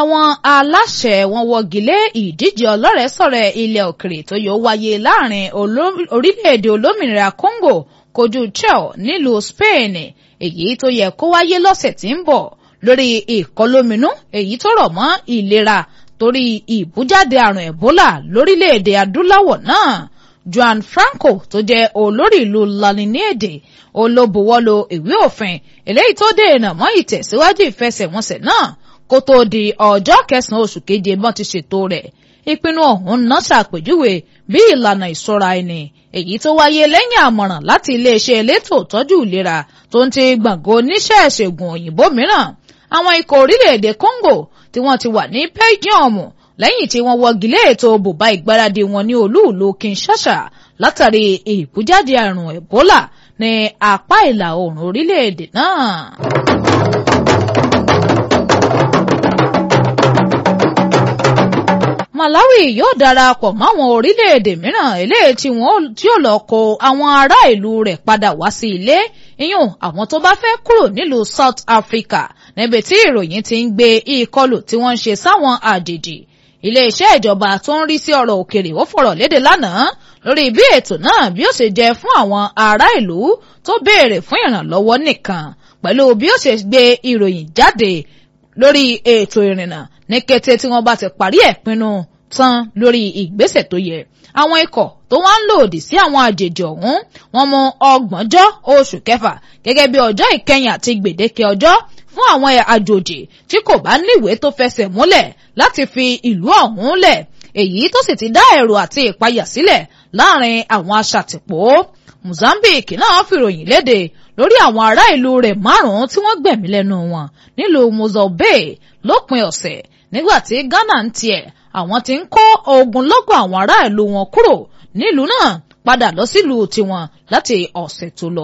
àwọn aláṣẹ wọn wọ́gi lé ìdíje ọlọ́rẹ̀ẹ́sọ̀rẹ̀ ilẹ̀ òkèrè tó yóò wáyé láàrin orílẹ̀-èdè olómìnira Congo kojú Chile nílùú Spain èyí tó yẹ kó wáyé lọ́sẹ̀ tí ń bọ̀ lórí ìkọlóminú èyí tó rọ̀ mọ́ ìlera torí ìbújáde àrùn Ebola lórílẹ̀-èdè adúláwọ̀ náà Juan Franco tó jẹ́ olórí ìlú lalinede olóbuwọ́lò ìwé òfin eléyìí tó dènà mọ́ ìtẹ̀síwájú ìfẹsẹ̀wọnsẹ̀ náà kó tó di ọjọ́ kẹsàn-án oṣù keje bọ́n ti ṣètò rẹ̀ ìpinnu ọ̀hún náà ṣàpèjúwe bí ìlànà ìṣọ́ra ẹni èyí tó wáyé lẹ́yìn àmọ̀ràn láti iléeṣẹ́ elétò ìtọ́jú ìlera tó ń ti gbàngàn oníṣẹ́ ìṣègùn òyìnbó mìíràn àwọn ikọ̀ orílẹ̀-èdè Congo tí wọ́n ti wà ní Belgium lẹ́yìn tí wọ́n wọ́gi lé ètò bùbá ìgbáradì wọn ní olúùlú Kinshasa látàrí ìbújáde àrùn Ebola ní apá ìlà oòrùn orílẹ̀-èdè náà. Malawi yóò darapọ̀ máwọn orílẹ̀-èdè mìíràn eléyìí tí wọ́n tí ó lọ kó àwọn ará ìlú rẹ̀ padà wá sí ilé iyùn àwọn tó bá fẹ́ kúrò nílùú South Africa níbi tí ìròyìn ti ń gbé ìkọlù tí wọ́n ń ṣe sáwọn àjèjì iléeṣẹ́ ìjọba tó ń rí sí ọ̀rọ̀ òkèrè ó fọ̀rọ̀ léde lánàá lórí bí ètò náà bí ó ṣe jẹ́ fún àwọn ará ìlú tó béèrè fún ìrànlọ́wọ́ nìkan pẹ̀lú bí ó ṣe gbé ìròyìn jáde lórí ètò ìrìnnà ní kété tí wọ́n bá ti parí ẹ̀ pinnu tán lórí ìgbésẹ̀ tó yẹ àwọn ikọ̀ tó wá ń lòdì sí àwọn àjèjì ọ̀hún wọ́n mú ọgbọ̀njọ́ oṣù kẹfà gẹ́gẹ́ bí ọjọ́ ìkẹyìn àti gbèdéke ọjọ́ fún àwọn àjòjì tí kò bá níwèé tó fẹsẹ̀ múlẹ̀ láti fi ìlú ọ̀hún lẹ̀ èyí tó sì ti dá ẹ̀rù àti ìpayà sílẹ̀ láàrin àwọn aṣàtìpó Mozambique náà fìròyìn léde lórí àwọn ará ìlú rẹ̀ márùn-ún tí wọ́n gbẹ̀mí lẹ́nu wọn nílùú Mozambique lópin ọ̀sẹ̀ nígbà tí Ghana ń tiẹ̀ àwọn tí ń kó ogunlọ́gọ̀ àwọn ará ìlú wọn kúrò nílùú náà padà lọ sílùú tiwọn láti ọ̀sẹ̀ tó lọ.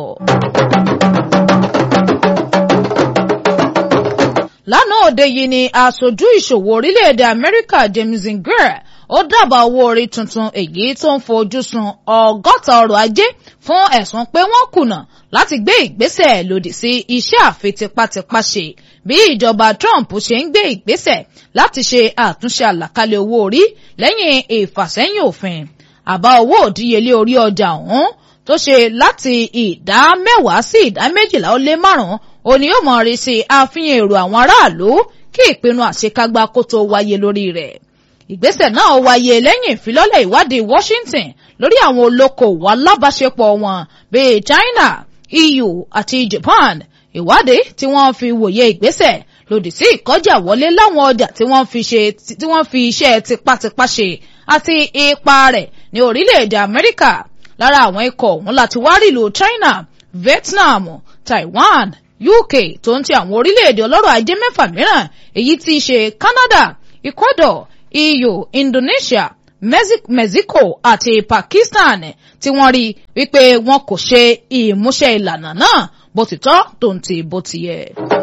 lánàá òde yìí ni aṣojú ìṣòwò orílẹ̀-èdè Amẹ́ríkà James Ngere ó dábàá owó orí tuntun èyí tó ń fojú sun ọgọ́ta ọrọ̀ ajé fún ẹ̀sùn pé wọ́n kùnà láti gbé ìgbésẹ̀ lòdì sí iṣẹ́ àfitipátipá ṣe bí ìjọba Trump ṣe ń gbé ìgbésẹ̀ láti ṣe àtúnṣe àlàkalẹ̀ owó orí lẹ́yìn ìfàsẹ́yìn òfin àbá owó òdíyelé orí ọjà ọ̀hún tó ṣe láti ìdá mẹ́wàá sí ìdá méjìlá ó lé márùn-ún òní yóò mọ̀ rí sí àfihàn èrò àwọn aráàlú kí ìpinnu àṣekágbá kó tó wáyé lórí rẹ̀ ìgbésẹ̀ náà wáyé lẹ́yìn ìfilọ́lẹ̀ ìwádìí Washington lórí àwọn olókoòwò alábàáṣepọ̀ wọn bíi China EU àti Japan ìwádìí tí wọ́n fi wòye ìgbésẹ̀ lòdì sí ìkọjá wọlé láwọn ọjà tí wọ́n fi ṣe tí wọ́n fi iṣẹ́ tipátipá ṣe àti ipa rẹ̀ ní orílẹ̀-èdè Amẹ́ríkà lára àwọn ikọ̀ ọ̀hún láti wá rí ìlú China Vietnam Taiwan UK tó ń ti àwọn orílẹ̀-èdè ọlọ́rọ̀ ajé mẹ́fà mìíràn èyí tí í ṣe Canada Ecuador EU Indonesia Mexico àti Pakistan tí wọ́n rí wípé wọn kò ṣe ìmúṣẹ ìlànà náà bó ti tọ́ tó ń ti bó ti yẹ.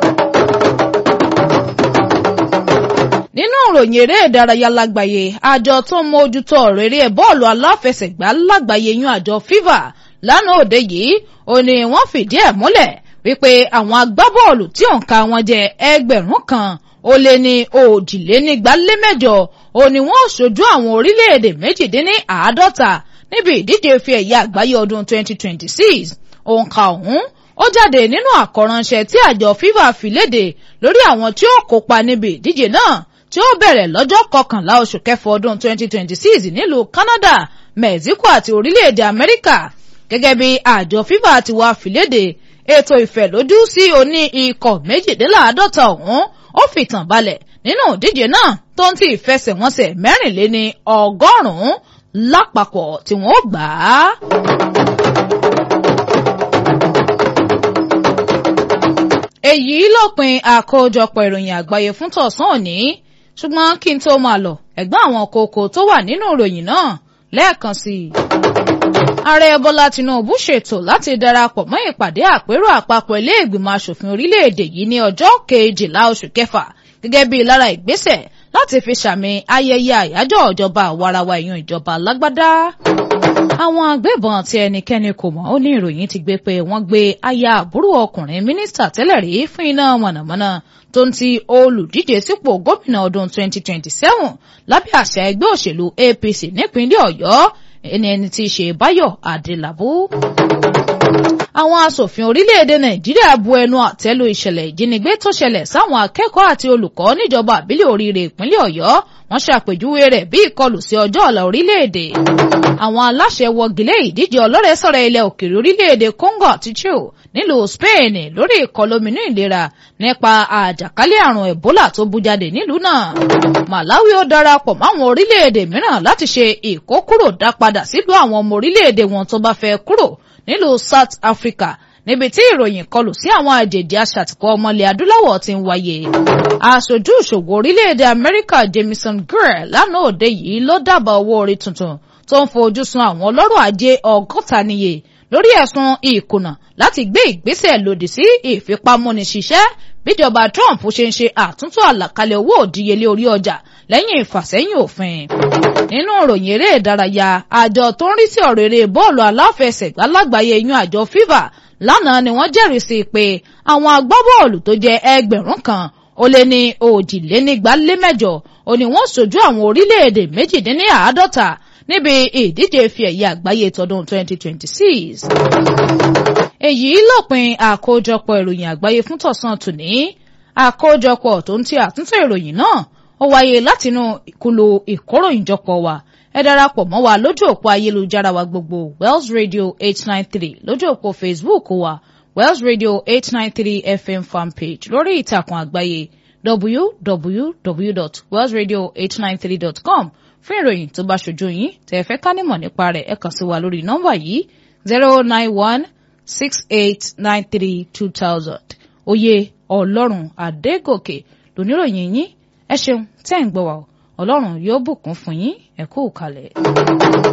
nínú ìròyìn eré ìdárayá lágbàáyé àjọ tó ń mójútó ọ̀rọ̀ eré bọ́ọ̀lù aláfẹsẹ̀gbá lágbàáyé yún àjọ FIFA lánàá òde yìí ó ní wọ́n fìdí ẹ̀ múlẹ̀ wípé àwọn agbábọ́ọ̀lù tí òǹkà wọn jẹ́ ẹgbẹ̀rún kan ó lé ní òjìlénígbálémẹ́jọ ó ní wọ́n ṣojú àwọn orílẹ̀-èdè méjìdínní àádọ́ta níbi ìdíje fi ẹ̀yà àgbáyé ọdún 2026 òǹkà ọ̀hún ó jáde nínú àkọ́ránṣẹ́ tí àjọ FIFA fi léde lórí àwọn tí ó kópa níbi ìdíje náà tí ó bẹ̀rẹ̀ lọ́jọ́ kọkànlá oṣù kẹfà ọdún 2026 nílùú Canada Mexico àti orílẹ̀-èdè Amẹ́ríkà gẹ́gẹ́ bí àjọ FIFA ti wá fi léde ètò ìfẹ̀lójú sí oní ikọ̀ méjìdínláàádọ́ta ọ̀hún ó fìtàn balẹ̀ nínú ìdíje náà tó ń ti ìfẹsẹ̀wọnsẹ̀ mẹ́rìnléní ọgọ́rùn-ún lápapọ̀ tí wọ́n gbà á. èyí lópin àkójọpọ̀ ìròyìn àgbáyé fún tọ̀sán òní ṣùgbọ́n kí n tó máa lọ ẹ̀gbọ́n àwọn kókó tó wà nínú ìròyìn náà lẹ́ẹ̀kan sí i. ààrẹ bọ́lá tinubu ṣètò láti darapọ̀ mọ́ ìpàdé àpérò àpapọ̀ ilé ìgbìmọ̀ asòfin orílẹ̀-èdè yìí ní ọjọ́ kejìlá oṣù kẹfà gẹ́gẹ́ bí lára ìgbésẹ̀ láti fi ṣàmì ayẹyẹ àyájọ́ ìjọba àwarawa ìyún ìjọba alágbádá. àwọn agbébọn tí ẹnikẹ́ni kò mọ̀ ó ní ìròyìn ti gbé pé wọ́n gbé aya àbúrò ọkùnrin mínísítà tẹ́lẹ̀ rí fún iná mọ̀nàmọ́ná tó ń ti olùdíje sípò gómìnà ọdún 2027 lábẹ́ àṣà ẹgbẹ́ òṣèlú APC nípínlẹ̀ Ọ̀yọ́ ẹni ẹni tí í ṣe Báyọ̀ Adélabú àwọn asòfin orílẹ̀-èdè nàìjíríà bu ẹnu àtẹ́lu ìṣẹ̀lẹ̀ ìjínigbé tó ṣẹlẹ̀ sáwọn akẹ́kọ̀ọ́ àti olùkọ́ níjọba àbílẹ̀ oríire ìpínlẹ̀ ọ̀yọ́ wọ́n ṣàpèjúwe rẹ̀ bí ìkọlù sí ọjọ́ ọ̀la orílẹ̀-èdè àwọn aláṣẹ wọgilé ìdíje ọlọ́rẹ̀ẹ́sọ̀rọ̀ ilẹ̀ òkèèrè orílẹ̀-èdè congo àti chile nílùú spain lórí ìkọlóminú ìlera nípa àjàkálẹ̀ àrùn ebola tó bú jáde nílùú náà malawi ó darapọ̀ máwọn orílẹ̀-èdè mìíràn láti ṣe ìkókúrò dá padà sílùú àwọn ọmọ orílẹ̀-èdè wọn tó bá fẹ́ kúrò nílùú South Africa níbi tí ìròyìn kọlù sí àwọn àjèjì aṣàtìkọ ọmọlẹ̀ adúláwọ̀ ti ń wáyé. aṣojú ìṣòwò orílẹ̀-èdè Amẹ́ríkà Jamieson Greer lánàá òde yìí ló dábàá owó orí tuntun tó ń fojú sun àwọn ọlọ́rọ̀ ajé ọgọ́ta níye lórí ẹ̀sùn ìkùnà láti gbé ìgbésẹ̀ lòdì sí ìfipámúniṣiṣẹ́ bíjọba Trump ṣe ń ṣe àtúntò àlàkalẹ̀ owó òdíyelé orí ọjà lẹ́yìn ìfàsẹ́yìn òfin. nínú ìròyìn eré ìdárayá àjọ tó ń rí sí ọ̀rọ̀ eré bọ́ọ̀lù aláfẹsẹ̀gbá lágbàáyé yún àjọ FIFA lánàá ni wọ́n jẹ́rìí sí pé àwọn agbábọ́ọ̀lù tó jẹ́ ẹgbẹ̀rún kan ó lé ní òjìlénígbálémẹ́jọ ó ní wọ́n ṣojú àwọn orílẹ̀-èdè méjìdínláàádọ́ta níbi ìdíje fi ẹ̀yẹ àgbáyé tọdún 2026. èyí lópin àkójọpọ̀ ìròyìn àgbáyé fún tọ̀sán tòní àkójọpọ̀ tó ń ti àtúntò ìròyìn náà ó wáyé látinú ìkúlù ìkóròyìnjọpọ̀ wa ẹ darapọ̀ mọ́ wa lójú òpó ayélujára wa gbogbo Wells Radio eight nine three lójú òpó Facebook wa Wells Radio eight nine three FM fanpage lórí ìtàkùn àgbáyé www.wellsradio893.com fún ìròyìn tó bá ṣojú yín tẹ́ ẹ fẹ́ ká nímọ̀ nípa rẹ̀ ẹ kàn sí wa lórí nọ́mbà yìí zero nine one six eight nine three two thousand oyè ọlọ́run adégòkè lóníròyìn yín ẹ ṣeun tẹ́ ń gbọ́ wa ọlọ́run yóò bùkún fún yín ẹ kú kalẹ̀.